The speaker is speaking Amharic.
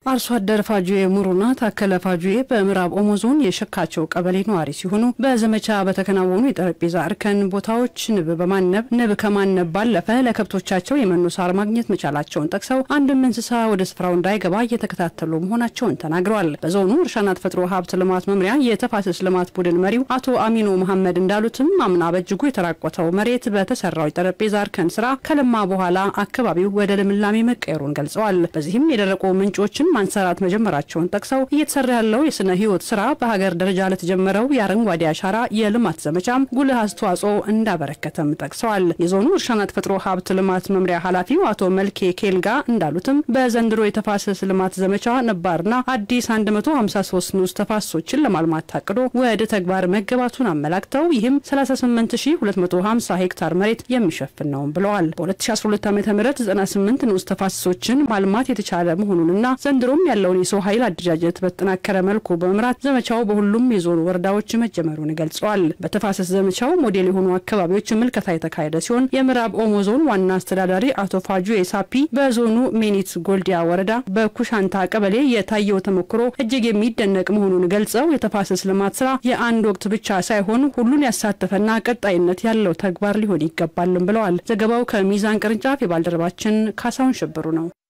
አርሶ አደር ፋጁዬ ሙሩና ታከለ ፋጁዬ በምዕራብ ኦሞ ዞን የሸካቸው ቀበሌ ነዋሪ ሲሆኑ በዘመቻ በተከናወኑ የጠረጴዛ እርከን ቦታዎች ንብ በማነብ ንብ ከማነብ ባለፈ ለከብቶቻቸው የመኖ ሳር ማግኘት መቻላቸውን ጠቅሰው አንድም እንስሳ ወደ ስፍራው እንዳይገባ እየተከታተሉ መሆናቸውን ተናግረዋል። በዞኑ እርሻና ተፈጥሮ ሀብት ልማት መምሪያ የተፋሰስ ልማት ቡድን መሪው አቶ አሚኖ መሐመድ እንዳሉትም አምና በእጅጉ የተራቆተው መሬት በተሰራው የጠረጴዛ እርከን ስራ ከለማ በኋላ አካባቢው ወደ ልምላሜ መቀየሩን ገልጸዋል። በዚህም የደረቁ ምንጮችን ማንሰራት መጀመራቸውን ጠቅሰው እየተሰራ ያለው የስነ ህይወት ስራ በሀገር ደረጃ ለተጀመረው የአረንጓዴ አሻራ የልማት ዘመቻም ጉልህ አስተዋጽኦ እንዳበረከተም ጠቅሰዋል። የዞኑ እርሻና ተፈጥሮ ሀብት ልማት መምሪያ ኃላፊው አቶ መልኬ ኬልጋ እንዳሉትም በዘንድሮ የተፋሰስ ልማት ዘመቻ ነባርና አዲስ 153 ንዑስ ተፋሰሶችን ለማልማት ታቅዶ ወደ ተግባር መገባቱን አመላክተው ይህም 38250 ሄክታር መሬት የሚሸፍን ነው ብለዋል። በ2012 ዓ ም 98 ንዑስ ተፋሰሶችን ማልማት የተቻለ መሆኑንና ዘንድሮም ያለውን የሰው ኃይል አደረጃጀት በተጠናከረ መልኩ በመምራት ዘመቻው በሁሉም የዞኑ ወረዳዎች መጀመሩን ገልጸዋል። በተፋሰስ ዘመቻው ሞዴል የሆኑ አካባቢዎች ምልከታ የተካሄደ ሲሆን የምዕራብ ኦሞ ዞን ዋና አስተዳዳሪ አቶ ፋጁ ሳፒ በዞኑ ሜኒት ጎልዲያ ወረዳ በኩሻንታ ቀበሌ የታየው ተሞክሮ እጅግ የሚደነቅ መሆኑን ገልጸው የተፋሰስ ልማት ስራ የአንድ ወቅት ብቻ ሳይሆን ሁሉን ያሳተፈና ቀጣይነት ያለው ተግባር ሊሆን ይገባልም ብለዋል። ዘገባው ከሚዛን ቅርንጫፍ የባልደረባችን ካሳሁን ሽብሩ ነው።